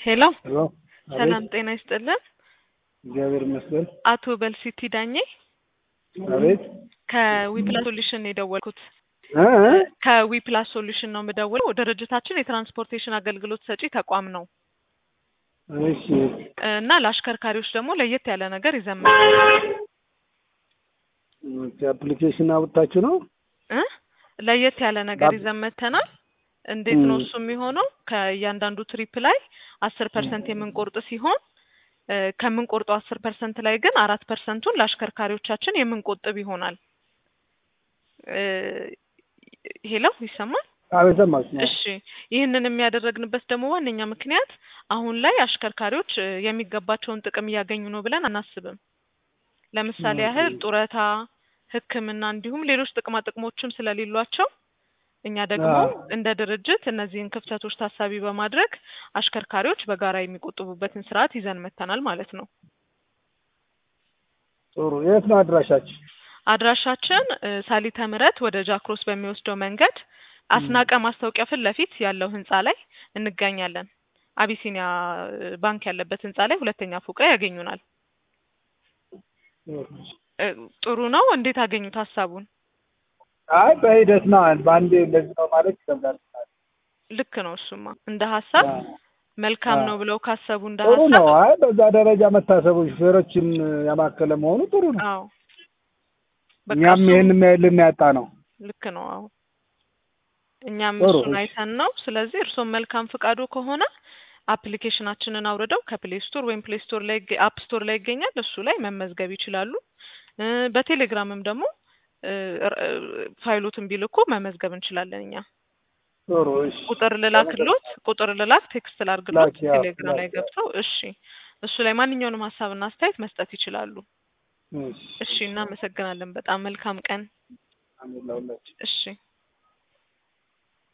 ሄሎ ሄሎ ሰላም ጤና ይስጥልን። እግዚአብሔር ይመስገን። አቶ በልሲቲ ዳኜ አቤት ከዊፕላስ ሶሉሽን ነው የደወልኩት። እ እ ከዊፕላስ ሶሉሽን ነው የምደውለው። ድርጅታችን የትራንስፖርቴሽን አገልግሎት ሰጪ ተቋም ነው እሺ እና ለአሽከርካሪዎች ደግሞ ለየት ያለ ነገር ይዘን መጥተናል አፕሊኬሽን አውጥታችሁ ነው? እ ለየት ያለ ነገር ባብ- ይዘን መጥተናል። እንዴት ነው ም። እሱ የሚሆነው? ከእያንዳንዱ ትሪፕ ላይ አስር ፐርሰንት የምንቆርጥ ሲሆን እ ከምንቆርጠው አስር ፐርሰንት ላይ ግን አራት ፐርሰንቱን ለአሽከርካሪዎቻችን የምንቆጥብ ይሆናል። እ ሄሎ ይሰማል? አቤት ሰማችሁ ነው? እሺ ይህንን የሚያደረግንበት ደግሞ ዋነኛ ምክንያት አሁን ላይ አሽከርካሪዎች እ የሚገባቸውን ጥቅም እያገኙ ነው ብለን አናስብም። ለምሳሌ ኦኬ። ያህል ጡረታ፣ ሕክምና እንዲሁም ሌሎች ጥቅማ ጥቅሞችም ስለሌሏቸው እኛ ደግሞ አዎ። እንደ ድርጅት እነዚህን ክፍተቶች ታሳቢ በማድረግ አሽከርካሪዎች በጋራ የሚቆጥቡበትን ስርዓት ይዘን መጥተናል ማለት ነው። ጥሩ። የት ነው አድራሻችሁ? አድራሻችን እ ሳሊተ ምሕረት ወደ ጃክሮስ በሚወስደው መንገድ አስናቀ ማስታወቂያ ፊት ለፊት ያለው ህንጻ ላይ እንገኛለን። አቢሲኒያ እ ባንክ ያለበት ህንጻ ላይ ሁለተኛ ፎቅ ላይ ያገኙናል። እ ጥሩ ነው። እንዴት አገኙት ሀሳቡን? አይ በሂደት ነው። በአንዴ እንደዚህ ነው ማለት ይከብዳል። ልክ ነው። እሱማ እንደ ሀሳብ አዎ። መልካም አዎ። ነው ብለው ካሰቡ እንደ ጥሩ ሀሳብ ነው። አይ በዛ ደረጃ መታሰቡ ሹፌሮችን ያማከለ መሆኑ ጥሩ ነው። አዎ በቃ እኛም እሱ ይህን የሚያይልን ያጣ ነው። ልክ ነው። አዎ እኛም ጥሩ፣ እሱን እሺ። አይተን ነው። ስለዚህ እርስዎም መልካም ፍቃዱ ከሆነ አፕሊኬሽናችንን አውርደው ከፕሌይ ስቶር ወይም ፕሌይ ስቶር ላይ አፕ ስቶር ላይ ይገኛል። እሱ ላይ መመዝገብ ይችላሉ። እ በቴሌግራምም ደግሞ እ ር- እ ፋይሎትን ቢልኩ መመዝገብ እንችላለን እኛ። ጥሩ እሺ። ቁጥር ልላክሎት፣ ቁጥር ልላክ፣ ቴክስት ላርግሎት ላኪ፣ አዎ፣ ቴሌግራም ላይ ላኪ፣ አዎ። ገብተው እሺ፣ እሱ ላይ ማንኛውንም ሀሳብና አስተያየት መስጠት ይችላሉ። እሺ። እሺ፣ እናመሰግናለን። በጣም መልካም ቀን። አሜን ለሁላችን። እሺ